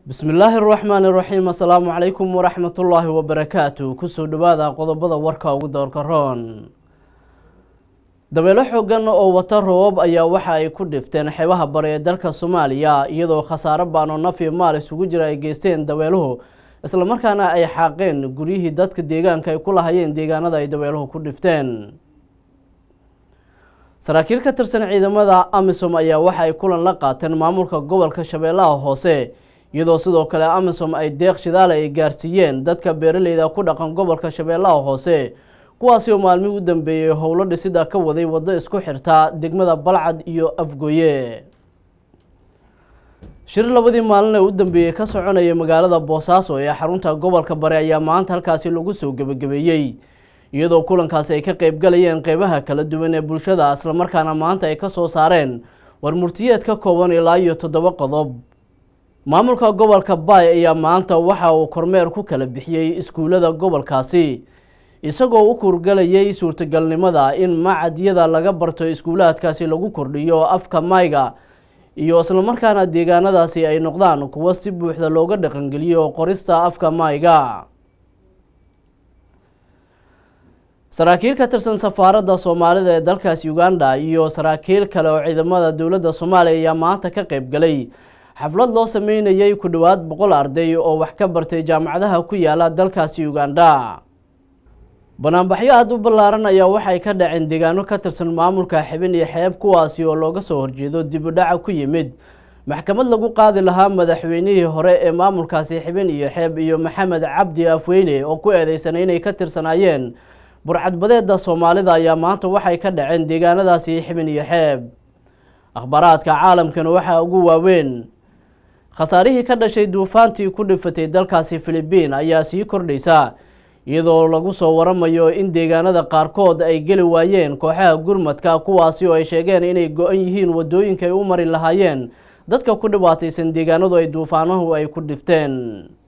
bismillaahi araxmaani iraxiim assalaamu calaykum waraxmatullaahi wabarakaatu kusoo dhawaada qodobada warka ugu doorka roon dabeelo xoogan oo wata roobab ayaa waxa ay ku dhifteen xeebaha bare ee dalka soomaaliya iyadoo khasaaro baano nafi maal isugu jira ay geysteen dabeeluhu islamarkaana ay xaaqeen guryihii dadka deegaanka ay ku lahayeen deegaanada ay dabeeluhu ku dhifteen saraakiil ka tirsan ciidamada amisom ayaa waxa ay kulan la qaateen maamulka gobolka shabeellaha hoose iyadoo sidoo kale amisom ay deeq shidaale ay gaarsiiyeen dadka beeraleyda ku dhaqan gobolka shabeellaha hoose kuwaasi oo maalmihii u dambeeyey howlo dhisida ka waday waddo isku xirta degmada balcad iyo afgoye shir labadii maalin ee u dambeeyey ka soconaya magaalada boosaaso ee xarunta gobolka bare ayaa maanta halkaasi lagu soo gebagabeeyey iyadoo kulankaasi ay ka qeybgalayeen qeybaha kala duwan ee bulshada islamarkaana maanta ay ka soo saareen war murtiyeed ka kooban ilaa iyo toddoba qodob maamulka gobolka baay ayaa maanta waxa uu kormeer ku kala bixiyey iskuullada gobolkaasi isagoo u kurgalayay suurtagalnimada in macadyada laga barto iskuulaadkaasi lagu kordhiyo afka mayga iyo islamarkaana deegaanadaasi ay noqdaan kuwo si buuxda looga dhaqangeliyo qorista afka mayga saraakiil ka tirsan safaaradda soomaalida ee dalkaasi uganda iyo saraakiil kale oo ciidamada dowladda soomaaliya ayaa maanta ka qeyb galay xaflad loo sameynayay ku dhowaad boqol arday oo wax ka bartay jaamacadaha ku yaala dalkaasi uganda banaanbaxyo aada u ballaaran ayaa waxay ka dhaceen deegaano ka tirsan maamulka xibin iyo xeeb kuwaasi oo looga soo horjeedo dib u dhaca ku yimid maxkamad lagu qaadi lahaa madaxweynihii hore ee maamulkaasi xibin iyo xeeb iyo maxamed cabdi afweyne oo ku eedeysanay inay ka tirsanaayeen burcadbadeeda soomaalida ayaa maanta waxay ka dhaceen deegaanadaasi xibin iyo xeeb akhbaaraadka caalamkana waxaa ugu waaweyn khasaarihii ka dhashay duufaantii ku dhifatay dalkaasi filibiin ayaa sii kordhaysa iyadoo lagu soo waramayo in deegaanada qaarkood ay geli waayeen kooxaha gurmadka kuwaasi oo ay sheegeen inay go-an yihiin waddooyinka ay u mari lahaayeen dadka ku dhibaataysan deegaanadu ay duufaanuhu ay ku dhifteen